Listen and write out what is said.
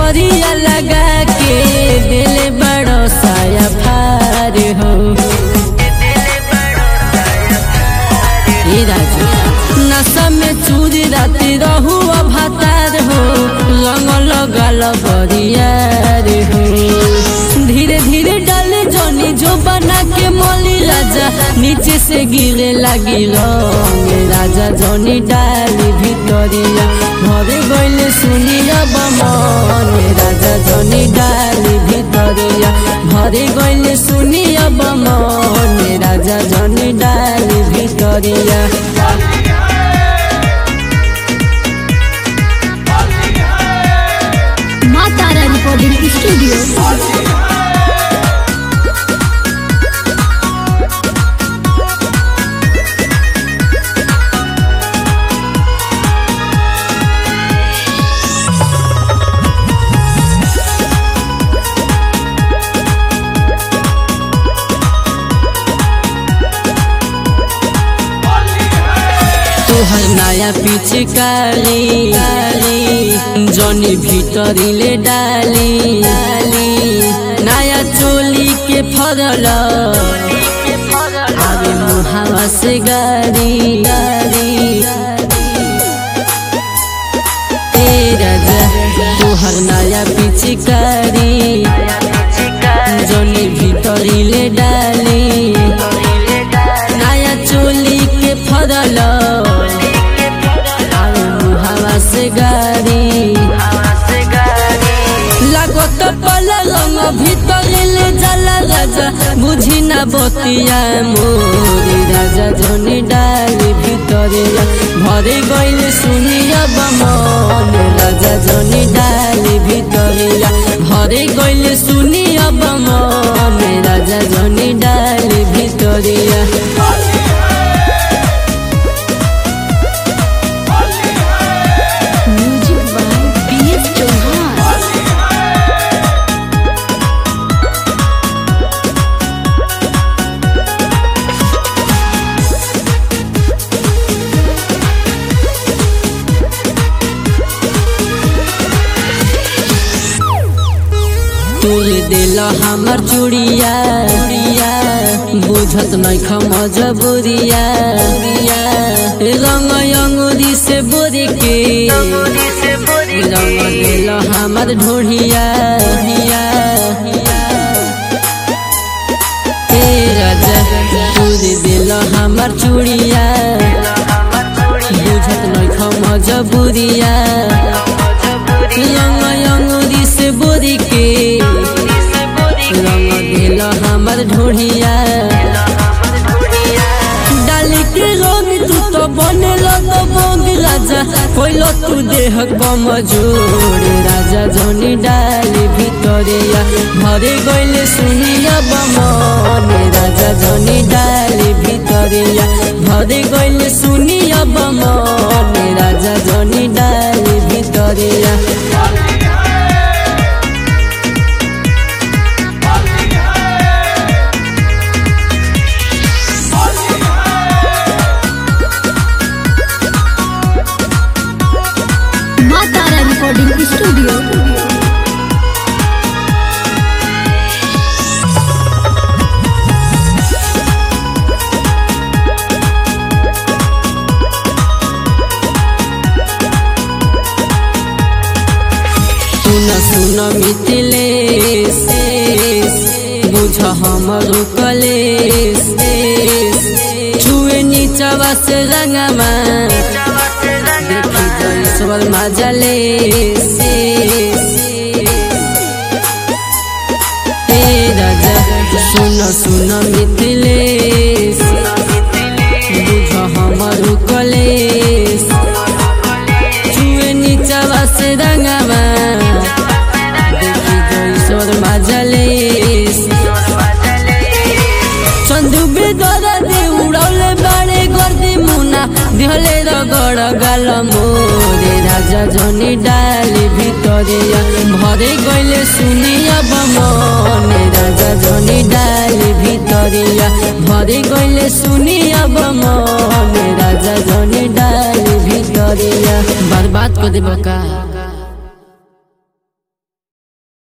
असरिया लगा के दिल बड़ो साया फार हो ए राजा नशा में चूरी राती रहू अभातार हो रंग लगल बरियार हो धीरे धीरे डाले जनी जो बना के मोली राजा नीचे से गिरे लगी रंग राजा जनी डाली भितरिया भरे गईले सुनिया बमन राजा जनी डाली भितरिया भरे गईले सुनिया बमन राजा जनी डाली भितरिया माँ तारा रिकॉर्डिंग स्टूडियो तोहर नया पिचकारी जनी भीतरीले डाली नया चोली के फरल अरे मुहावा से गाड़ी ए राजा तोहर नया पिचकारी जनी भीतरीले डाली नया चोली के फरल अरे मुहावा से गाड़ी लागत पला रंग भीतरिले जाला राजा बुझी ना बतिया मोरी राजा जनी डाली भितरिया भरे गईले सुनिया बमन राजा जनी डाली भितरिया भरे गईले सुनिया बमन राजा जनी डाली भितरिया music by P S Chauhan तोर दिल हमर चूड़िया बुझत नहीं मजबूरिया रंग अंगूरी से बोरे के रंग दिल हमर ढोढ़िया ए राजा तोर दिल हमर चूड़िया बुझत नहीं मजबूरिया रंग अंगूरी से बोरी के रंग दिल हमर ढोढ़िया डाली के रंग तू तो बने तो बोंग राजा कोइलो तू देह बमजोर राजा जनी डाली भितरिया भरे गईले सुनिया बमन राजा जनी डाली भितरिया भरे गईले सुनिया बमन राजा जनी डाली भितरिया माँ तारा रिकॉर्डिंग स्टूडियो सुन सुन मिथिलेश बुझ हमर कलेश छुए नीचवा से रंगमा देखी जईश्वर मजलेश हे राजा सुन सुन मिथिलेश बुझ हमर कलेश छुए नीचवा से रंगमा देखी जईश्वर मजलेश चंदू बेदरा दे उड़ौले बाड़े गर्दी मुना दिहले रगड़ गाल मोरे राजा जनी डाली भितरिया भरे गईले सुनिया बमने राजा जनी डाली भितरिया भरे गईले सुनिया बमने राजा जनी डाली भितरिया बर्बाद कर देबका